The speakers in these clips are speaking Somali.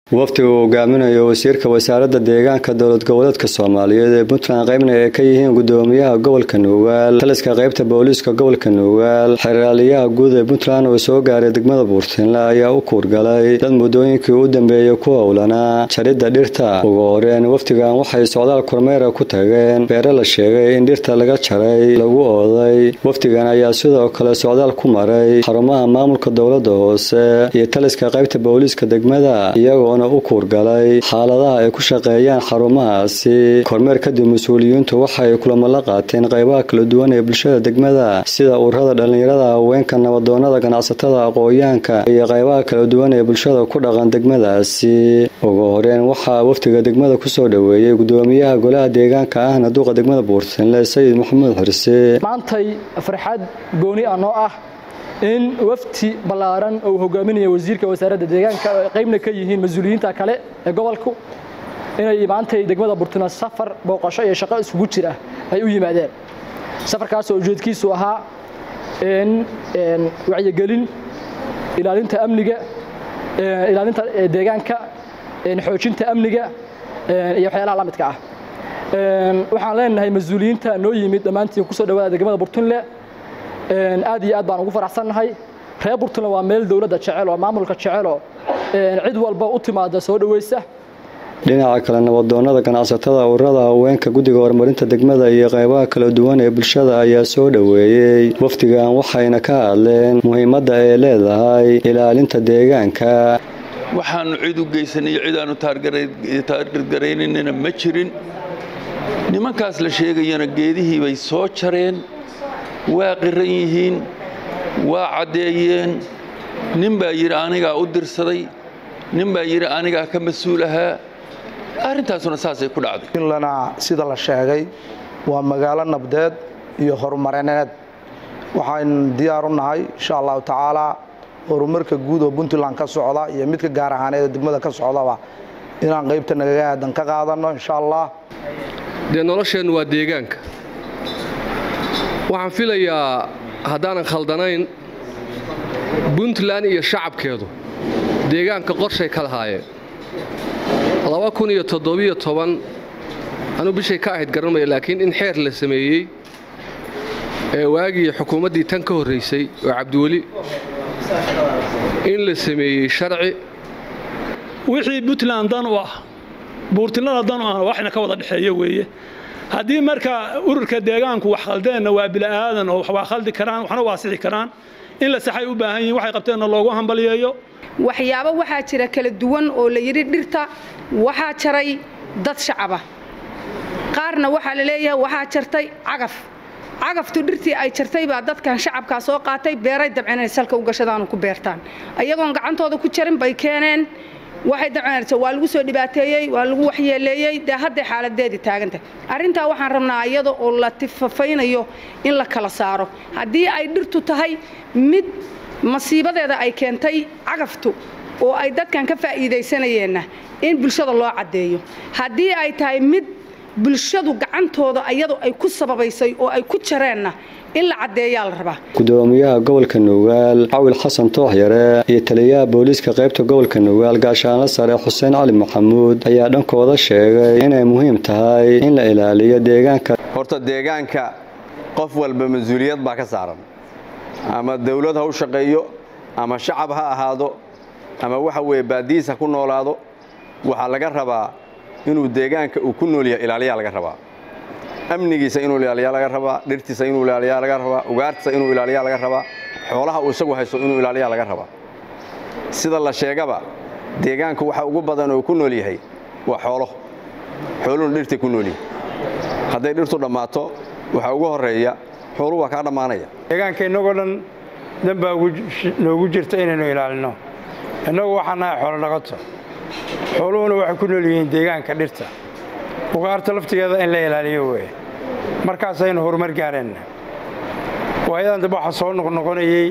wafdiga uu hogaaminayo wasiirka wasaaradda deegaanka dowlad goboleedka soomaaliyeed ee puntland qaybna ay ka yihiin gudoomiyaha gobolka nuugaal taliska qaybta booliiska gobolka nuugaal xeraaliyaha guud ee puntland oo soo gaaray degmada buurtinle ayaa u kuurgalay dad muddooyinkii u dambeeyey ku howlanaa jaridda dhirta ugu horeen wafdigan waxay socdaal kormeera ku tageen beere la sheegay in dhirta laga jaray lagu ooday wafdigan ayaa sidoo kale socdaal ku maray xarumaha maamulka dowladda hoose iyo taliska qaybta booliiska degmada iyagoo u kuurgalay xaaladaha ay ku shaqeeyaan xarumahaasi kormeer kadib mas-uuliyiintu waxay kulamo la qaateen qaybaha kala duwan ee bulshada degmada sida ururada dhallinyarada haweenka nabadoonada ganacsatada aqooyaanka iyo qaybaha kala duwan ee bulshada ku dhaqan degmadaasi ugu horeen waxaa wafdiga degmada kusoo dhoweeyey gudoomiyaha golaha deegaanka ahna duuqa degmada buurtinle sayid maxamuud xirse maantay farxad gooni ah noo ah in wafti ballaaran oo uu hogaaminaya wasiirka wasaaradda deegaanka oo ay qaybna ka yihiin mas-uuliyiinta kale ee gobolku inay maantay degmada burtuna safar booqasho iyo shaqo isugu jira ay u yimaadeen safarkaasoo ujeedkiisu ahaa wacyigelin ilaalinta amniga ilaalinta deegaanka xoojinta amniga iyo waxyaalaha la midka ah waxaan leenahay mas-uuliyiinta noo yimid dhammaantiin kusoo dhawaada degmada burtunle aad iyo aad baan ugu faraxsannahay reer burtland waa meel dowladda jecel oo maamulka jeceloo cid walba u timaada soo dhowaysa dhinaca kale nabadoonada ganacsatada ururada haweenka guddiga horumarinta degmada iyo qaybaha kala duwan ee bulshada ayaa soo dhoweeyey wafdigan waxayna ka hadleen muhiimadda ay leedahay ilaalinta deegaanka waxaannu cid u geysanayo cid aanu taargargaraynanina ma jirin nimankaas la sheegayana geedihii bay soo jareen waa qiran yihiin waa caddeeyeen nin baa yidhi anigaa u dirsaday nin baa yidhi anigaa ka mas-uul ahaa arrintaasuna saasay ku dhacday puntlandna sida la sheegay waa magaalo nabdeed iyo horumarineed waxaan diyaar u nahay insha allahu tacaalaa horumarka guud oo puntland ka socda iyo midka gaar ahaaneed degmada ka socdaba inaan qaybta nagaga aadan ka qaadanno insha allah dee nolosheennu waa deegaanka waxaan filayaa haddaanan khaldanayn puntland iyo shacabkeedu deegaanka qorshay ka lahaayeen laba kun iyo toddobiyo toban anuu bishay ka ahayd garanmaya laakiin in xeer la sameeyey ee waagii xukuumaddii tan ka horraysay oo cabdiweli in la sameeyey sharci wixii puntland dan u ah buurtinlada dan u ahna waxna ka wada dhexeeya weeye haddii marka ururka deegaanku wax khaldeenna waa bila'aadan oo waa khaldi karaan waxna waa sixi karaan in la saxay u baahan yihin waxay qabteenna loogu hambaliyeeyo waxyaabo waxaa jira kala duwan oo la yidhi dhirta waxaa jaray dad shacaba qaarna waxaa la leeyahay waxaa jartay cagaf cagaftu dhirtii ay jartay baa dadkan shacabkaa soo qaatay beeray dabceen inay salka u gashadaanu ku beertaan ayagoon gacantooda ku jarin bay keeneen waxay dabcanaysa waa lagu soo dhibaateeyey waa lagu waxyeeleeyey dee hadday xaaladeedii taagantahay arrintaa waxaan rabnaa iyada oo la tifafaynayo in la kala saaro haddii ay dhirtu tahay mid masiibadeeda ay keentay cagaftu oo ay dadkan ka faa'iidaysanayeenna in bulshada loo caddeeyo haddii ay tahay mid bulshadu gacantooda iyadu ay ku sababaysay oo ay ku jareenna in la caddeeyaa la rabaa gudoomiyaha gobolka nuugaal cawil xasan tooxyare iyo taliyaha booliiska qaybta gobolka nuugaal gaashaanla sare xuseen cali maxamuud ayaa dhankooda sheegay inay muhiim tahay in la ilaaliyo deegaanka horta deegaanka qof walba mas-uuliyad baa ka saaran ama dawlad ha u shaqeeyo ama shacab ha ahaado ama waxa weeye baadiis ha ku noolaado waxaa laga rabaa inuu deegaanka uu ku nool yahay ilaaliyaa laga rabaa amnigiisa inuu ilaaliyaa laga rabaa dhirtiisa inuu ilaaliyaa laga rabaa ugaartiisa inuu ilaaliyaa laga rabaa xoolaha uu isagu haysto inuu ilaaliyaa laga rabaa sida la sheegaba deegaanka waxa ugu badan oo ku nool yahay waa xoolo xooluhuna dhirtay ku nool yihin hadday dhirtu dhammaato waxaa ugu horreeya xooluhu waa kaa dhammaanaya deegaanka innagoo dhan dan baa noogu jirta inaynu ilaalino innagu waxaan nahay xoolo dhaqato xooluhuna waxay ku nool yihiin deegaanka dhirta ugaarta laftigeeda in la ilaaliyo weye markaasaynu horumar gaareenna waayadan dambe waxaa soo noqnoqonayey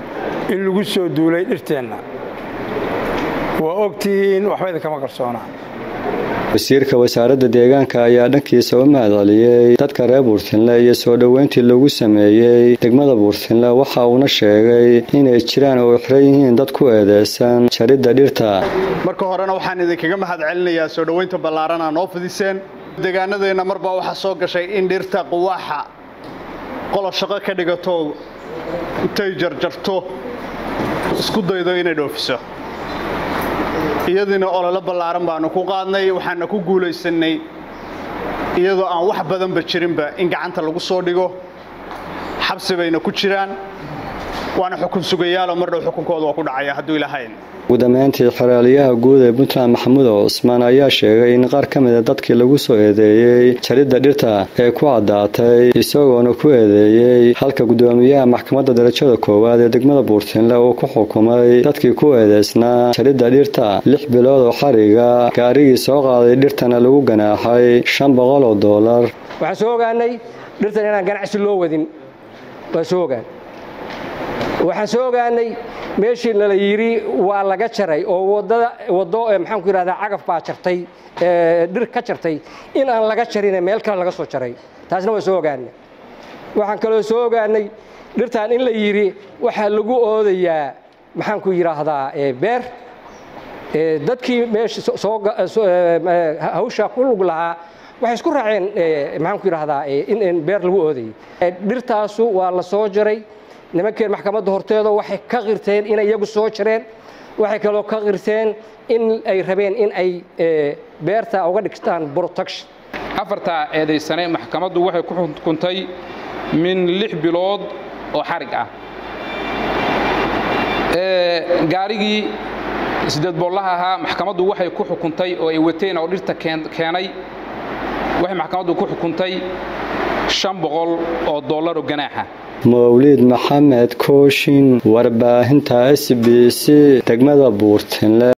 in lagu soo duulay dhirteenna waa og tihiin waxbayda kama qarsoonaa wasiirka wasaaradda deegaanka ayaa dhankiisa u mahadceliyey dadka reer buurtinle iyo soo dhoweyntii lagu sameeyey degmada buurtinle waxa uuna sheegay inay jiraan oo xiran yihiin dad ku eedeysan jaridda dhirta marka horena waxaan idinkaga mahad celinayaa soo dhoweynta ballaaran aa noo fidiseen deegaanadeenna marbaa waxaa soo gashay in dhirta quwaaxa qolo shaqo ka dhigato intay jarjarto isku daydo inay dhoofiso iyadiina ololo ballaaran baanu ku qaadnay waxaana ku guulaysannay iyadoo aan wax badanba jirinba in gacanta lagu soo dhigo xabsi bayna ku jiraan waana xukun sugayaaloo mar dhow xukunkooda waa ku dhacaya hadduu ilaahayn ugu dambeyntii xeraaliyaha guud ee puntland maxamuud cusmaan ayaa sheegay in qaar ka mida dadkii lagu soo eedeeyey jaridda dhirta ee ku caddaatay isagoona ku eedeeyey halka guddoomiyaha maxkamadda darajada koowaad ee degmada buurtinle uu ku xukumay dadkii ku eedeysnaa jaridda dhirta lix bilood oo xariga gaarigii soo qaaday dhirtana lagu ganaaxay shan boqol oo doolar waxaan soo ogaanay dhirtan inaan ganacsi loo wadin waan soo ogaan waxaan soo ogaanay meeshii nala yidhi waa laga jaray oo wadada waddo maxaanku yidhahdaa cagaf baa jartay dhir ka jartay in aan laga jarine meel kale laga soo jaray taasna waan soo ogaanay waxaan kaloo soo ogaanay dhirtaan in la yidhi waxaa lagu oodayaa maxaanku yidhaahdaa beer dadkii meesha hawsha ku lug lahaa waxay isku raaceen maxaanku yidhaahdaa in beer lagu oodayay dhirtaasu waa la soo jaray nimankeen maxkamadda horteeda waxay ka qirteen inay iyagu soo jareen waxay kaloo ka qirteen in ay rabeen in ay beerta uga dhigtaan protection afartaa eedaysane maxkamaddu waxay ku xukuntay min lix bilood oo xarig ah gaarigii sideed boollaha ahaa maxkamaddu waxay ku xukuntay oo ay wateen oo dhirta keenay waxay maxkamaddu ku xukuntay shan boqol oo dollar oo ganaaxa mawliid maxamed kooshin warbaahinta s b c degmada buurtinle